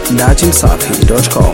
datimsafi.com.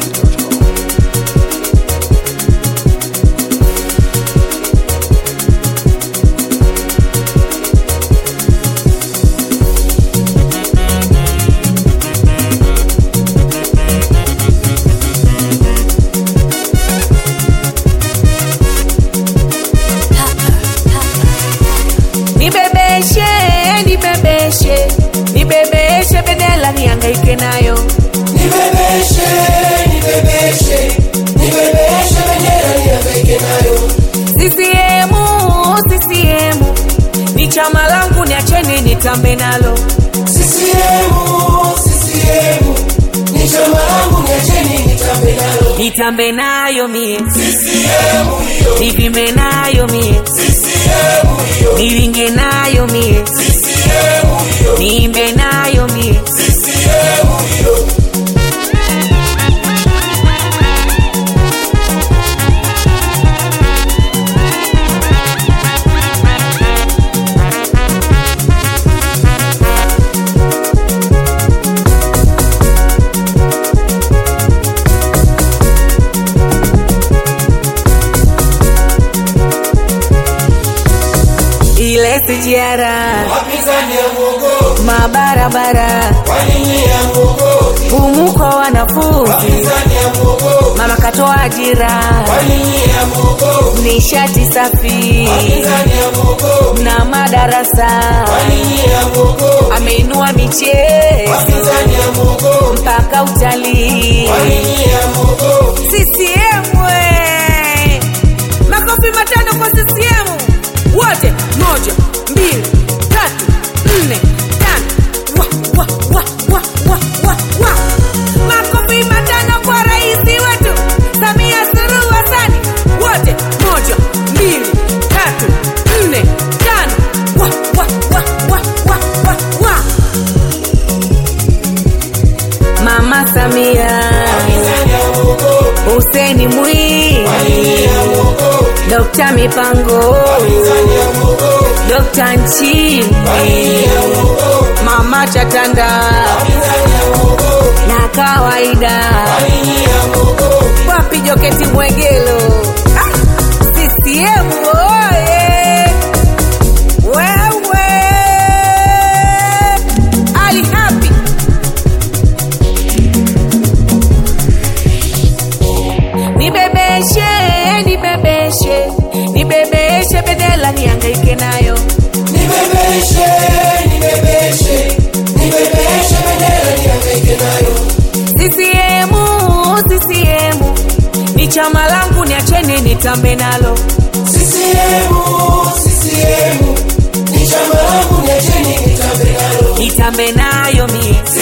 Nibebeshe, nibebeshe, nibebeshe bedela niangaike nayo. Nibebeshe, nibebeshe, nibebeshe bendera nihangaike nayo. CCM, CCM, ni chama langu niacheni nitambe nalo. CCM, CCM, ni chama langu niacheni nitambe nalo. Nitambe nayo mie, CCM hiyo, nivime nayo mie, CCM hiyo, niringe nayo mie, CCM hiyo, niimbe nayo mie. CCM hiyo. Ile sijara Wapinzani ya Mungu, mabarabara kwa nini ya Mungu? humu kwa wanafunzi, Wapinzani ya Mungu, mama katoa ajira, kwa nini ya Mungu? nishati safi Wapinzani ya Mungu, na madarasa, kwa nini ya Mungu? ameinua michezo Wapinzani ya Mungu, mpaka utalii. kwa nini ya Mungu? CCM we! Makofi matano kwa CCM wote, moja, mbili, tatu, nne, tano. Wa, wa, wa, wa, wa, wa, wa. Makofi matano kwa rais wetu Samia Suluhu Hassan wote, moja, mbili, tatu, nne, tano. Wa, wa, wa, wa, wa, wa, wa. Mama Samia Wapinzani ya Mungu, Hussein Mwinyi, kwa nini ya Mungu? Dr. Mipango, Wapinzani ya Mungu, Dr. Nchimbi, kwa nini ya Mungu? Mama Chatanda Wapinzani ya Mungu, na kawaida kwa nini ya Mungu? wapi Joketi Mwegelo Ah, CCM oye! Wewe Ali Hapi nibebeshe, nibebeshe, nibebeshe bedela niangaike nayo. Nibebeshe, nibebeshe, nibebeshe bendera nihangaike nayo. CCM, CCM ni chama langu, niacheni nitambe nalo. CCM, CCM, ni chama langu niacheni nitambe nalo. Nitambe nayo mie,